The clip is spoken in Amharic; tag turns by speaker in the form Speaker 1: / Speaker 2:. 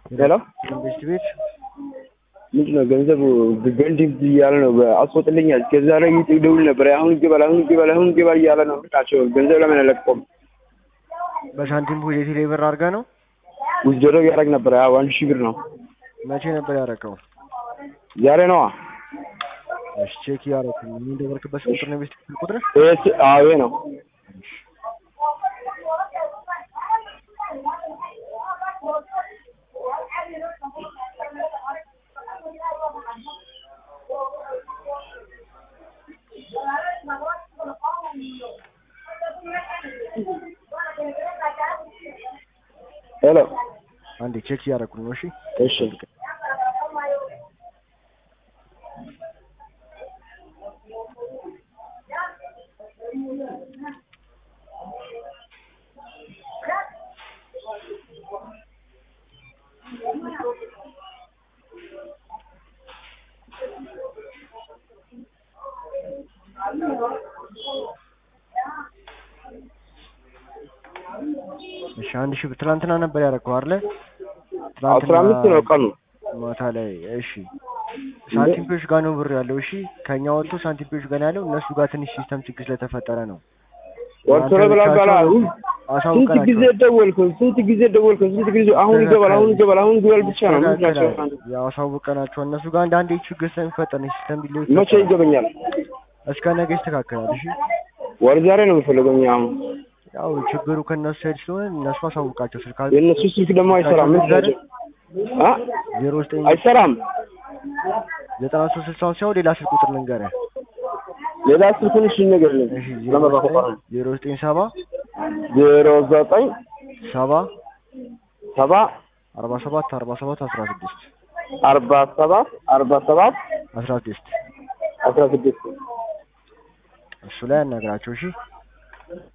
Speaker 1: ሄሎ
Speaker 2: መንግስት ቤት
Speaker 1: ምንድን ነው ገንዘቡ ገንዲብ እያለ ነው አስወጥልኛል። ከዛ ላይ ይደውል ነበር። አሁን ይገባል፣ አሁን ይገባል፣ አሁን ይገባል እያለ ነው። ልቃቸው ገንዘብ ለምን አለቀቁም?
Speaker 2: በሳንቲም ፖ የቴሌ ብር አድርገህ ነው?
Speaker 1: ውዝደሮ እያደረግ ነበር። አዎ አንድ ሺህ ብር ነው።
Speaker 2: መቼ ነበር ያደረገው?
Speaker 1: ዛሬ ነዋ።
Speaker 2: እሺ ቼክ እያደረኩ ነው። ምን ደወልክበት ቁጥር ነው? ቤት ቁጥር
Speaker 1: ይሄ አዎ ይሄ ነው። ሄሎ
Speaker 2: አንዴ ቼክ እያደረኩ ነው። እሺ
Speaker 1: እሺ
Speaker 2: እሺ አንድ ሺህ ብር ትናንትና ነበር ያደረገው አይደለ?
Speaker 1: አስራ አምስት ነው ቀኑ።
Speaker 2: ማታ ላይ እሺ። ሳንቲምፒዎች ጋር ነው ብር ያለው። እሺ ከኛ ወጥቶ ሳንቲምፒዎች ጋር ነው ያለው። እነሱ ጋር ትንሽ ሲስተም ችግር ስለተፈጠረ ነው።
Speaker 1: ወርቶሎ ብላ ባላ ስንት ጊዜ ደወልኩ፣ ስንት ጊዜ ደወልኩ፣ ስንት ጊዜ አሁን ይገባል፣ አሁን ይገባል፣ አሁን ይገባል ብቻ ነው ምክንያቸው።
Speaker 2: ያው አሳውቀናቸው እነሱ ጋር አንዳንዴ ችግር ስለሚፈጠር ነው ሲስተም ቢለው
Speaker 1: መቼ ይገበኛል?
Speaker 2: እስከ ነገ ይስተካከላል። እሺ
Speaker 1: ወር ዛሬ ነው የምፈልገው እኛ አሁን
Speaker 2: ያው ችግሩ ከእነሱ ሳይድ ስለሆነ እነሱ አሳውቃቸው ስልክ
Speaker 1: የእነሱ ስልክ ደግሞ አይሰራም። ምን ናቸው? አ
Speaker 2: ዜሮ ዘጠኝ
Speaker 1: አይሰራም።
Speaker 2: ዘጠና ሶስት ስልሳውን ሲሆን ሌላ ስልክ ቁጥር ልንገርህ።
Speaker 1: ሌላ ስልኩን እሺ ንገርልኝ።
Speaker 2: እሺ ዜሮ
Speaker 1: ለመባከፋ
Speaker 2: ዘጠኝ ዜሮ ዘጠኝ ሰባ
Speaker 1: ዜሮ ዘጠኝ
Speaker 2: ሰባ
Speaker 1: ሰባ
Speaker 2: አርባ ሰባት አርባ ሰባት አስራ ስድስት
Speaker 1: አርባ ሰባት አርባ ሰባት
Speaker 2: አስራ ስድስት
Speaker 1: አስራ ስድስት
Speaker 2: እሱ ላይ አናግራቸው። እሺ